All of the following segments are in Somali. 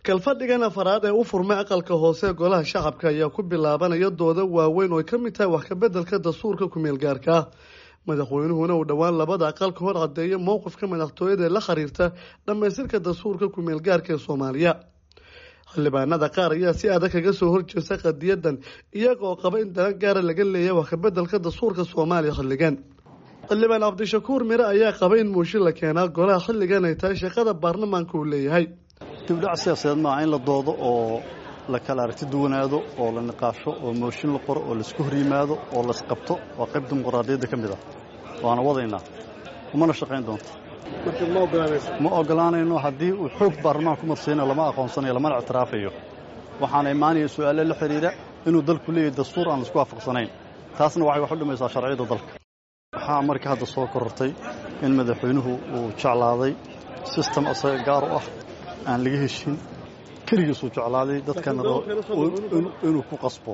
kalfadhigan afaraad ee u furmay aqalka hoose golaha shacabka ayaa ku bilaabanaya dooda waaweyn oo ay ka mid tahay wax kabeddelka dastuurka kumeel gaarka ah madaxweynuhuna uu dhowaan labada aqal ka hor caddeeya mowqifka madaxtooyada ee la xiriirta dhammaystirka dastuurka kumeel gaarka ee soomaaliya xildhibaanada qaar ayaa si adag kaga soo horjeesta qadiyadan iyaga oo qaba in daran gaara laga leeyahay wax kabeddelka dastuurka soomaaliya xilligan xildhibaan cabdishakuur mire ayaa qaba in muushin la keenaa golaha xilligan ay tahay shaqada baarlamaanka uu leeyahay dibdhac siyaasadeed maaha in la doodo oo la kala aragti duwanaado oo la niqaasho oo mooshin la qoro oo laisku hor yimaado oo laisqabto waa qayb dimuqraadiyadda ka mid ah waana wadaynaa umana shaqayn doonto ma ogolaanayno haddii uu xoog baarlamaanka ku marsiina lama aqoonsanayo lamana ictiraafayo waxaana imaanaya su'aale la xidhiidha inuu dalku leeyahay dastuur aan laisku waafaqsanayn taasna waxay wax u dhimaysaa sharciyadda dalka waxaa marka hadda soo korortay in madaxweynuhu uu jeclaaday sistem asaga gaar u ah aan laga heshin keligiisuu jeclaaday dadkana inuu ku qasbo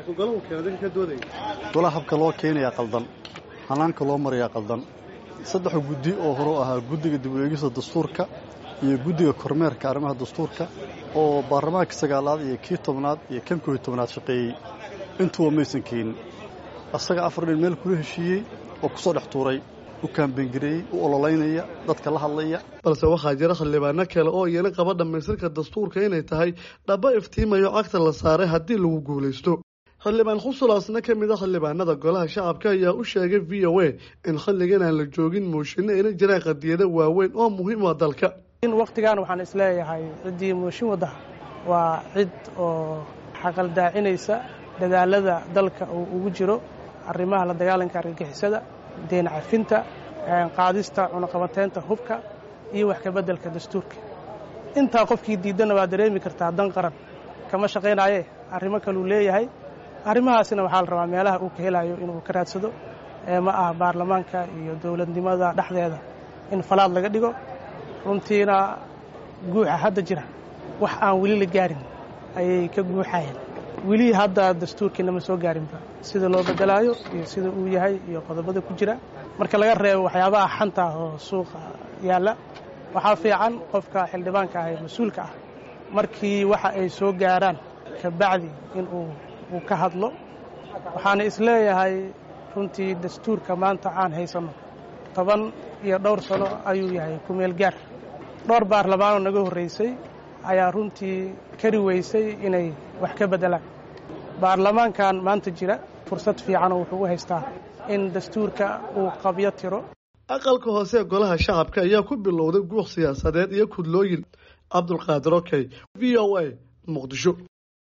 golaha habka loo keenayaa qaldan hanaanka loo marayaa qaldan saddexa guddi oo horeu ahaa guddiga dib u eegista dastuurka iyo guddiga kormeerka arrimaha dastuurka oo baarlamaanka sagaalaad iyo kii tobnaad iyo kan kooiy tobnaad shaqeeyey intuba maysan keenin asaga afar dhin meel kula heshiiyey oo ku soo dhex tuuray u kaambengareeyey u ololaynaya dadka la hadlaya balse waxaa jira xildhibaano kale oo iyana qaba dhammaystirka dastuurka inay tahay dhaba iftiimayo cagta la saaray haddii lagu guulaysto xildhibaan khusulaasna ka mid a xildhibaanada golaha shacabka ayaa u sheegay v o a in xilligan aan la joogin mooshinno ayna jiraan qadiyado waaweyn oo muhiim ah dalka in wakhtigan waxaan isleeyahay ciddii mooshin wadda waa cid oo xaqaldaacinaysa dadaalada dalka uu ugu jiro arrimaha la dagaalanka argagixisada deen cafinta qaadista cunaqabateynta hubka iyo wax kabeddelka dastuurka intaa qofkii diiddana waa dareemi kartaa dan qaran kama shaqaynaaye arrimo kaluu leeyahay arrimahaasina waxaa la rabaa meelaha uu ka helayo inuu ka raadsado ma ah baarlamaanka iyo dowladnimada dhexdeeda in falaad laga dhigo runtiina guuxa hadda jira wax aan weli la gaarin ayay ka guuxayeen weli hadda dastuurkiina ma soo gaarinba sida loo bedelaayo iyo sida uu yahay iyo qodobada ku jira marka laga reebo waxyaabaha xanta ah oo suuqa yaalla waxaa fiican qofka xildhibaanka ah ee mas-uulka ah markii waxa ay soo gaaraan kabacdi in uu ka hadlo waxaana isleeyahay runtii dastuurka maanta aan haysanno toban iyo dhowr sano ayuu yahay kumeel gaar dhowr baarlamaanoo naga horraysay ayaa runtii kari weysay inay wax ka beddelaan baarlamaankan maanta jira fursad fiicanoo wuxuu u haystaa in dastuurka uu qabyo tiro aqalka hoose ee golaha shacabka ayaa ku bilowday guuq siyaasadeed iyo kudlooyin cabdulqaadir okey v o a muqdisho